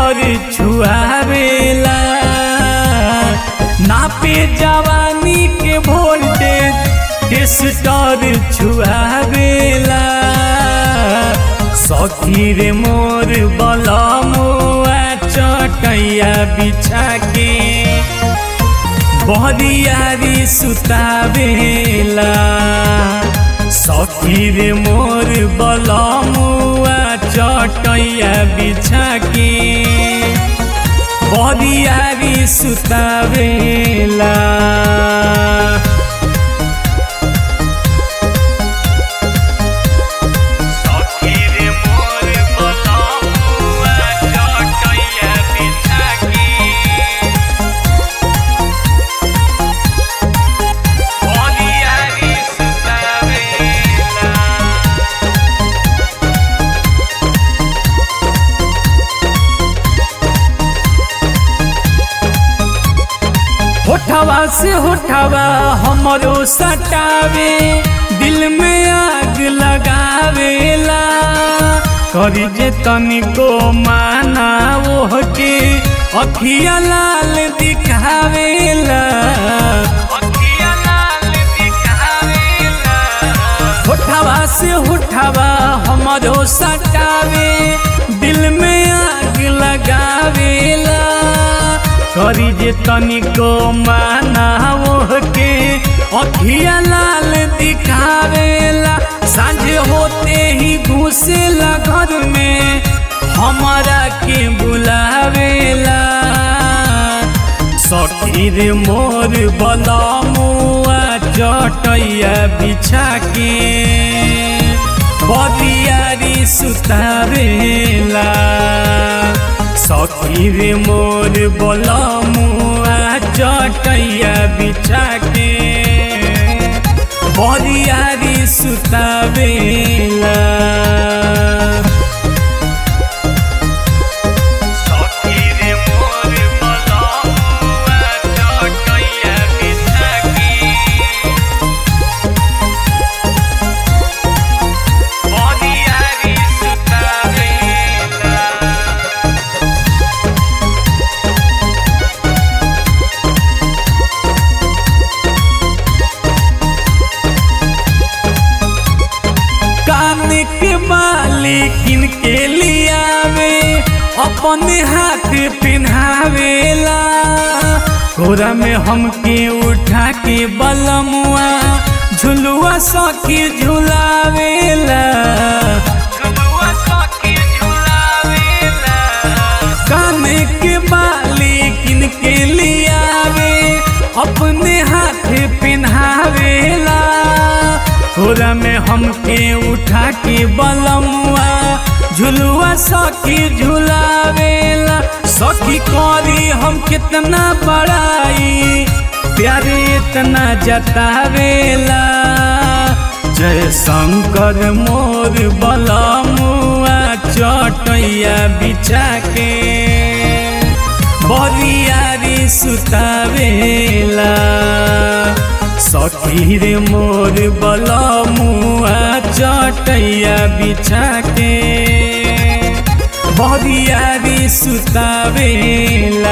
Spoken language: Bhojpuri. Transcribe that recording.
टेस्टर छुआवेला नापे जवानी के वोल्टेज टेस्टर छुआवेला सखी रे मोर बलमुआ चटैया बिछा के बहरियारी सुतावेला सखी रे मोर बलमुआ चटैया बिछा के बहरियारी सुतावेला सखी रे मोर बलमुआ चटैया बिछा के बहरियारी सुतावेला होठवा से होठवा हमरो सटावे दिल में आग लगावेला करी जे तनिको माना ओह के अखिया लाल दिखावेला अखिया लाल दिखावेला होठवा से होठवा हमरो सटावे दिल में आग लगावेला करी जे तनिको माना के अखिया लाल दिखावेला सांझ होते ही घुसेला घर में हमारा के बुलावेला सखी रे मोर बलमुआ चटैया बिछा के बदियारी सुतावेला सखी रे मोर बलमुआ चटैया बिछा के बदियारी सुतावेला सखी रे मोर बलमुआ चटैया बिछा के बदियारी सुतावेला कान के बाली किन के लियावे अपने हाथ पिन्हावेला कोरा में हमके उठा के बलमुआ झुलुआ सखी झुलावेला झुलुआ सखी झुलावेला कान के बाली किन के लियावे अपने हाथ पिन्हावेला कोरा में हमके उठा के बलमुआ झुलुआ सखी झुलावेला सखी करी हम कितना बड़ाई प्यारे इतना जतावेला जय शंकर मोर बलमुआ चटैया बिछा के बरियारी सुतावेला सखी रे मोर बलमुआ चटैया बिछा के बरियारी सुतावेला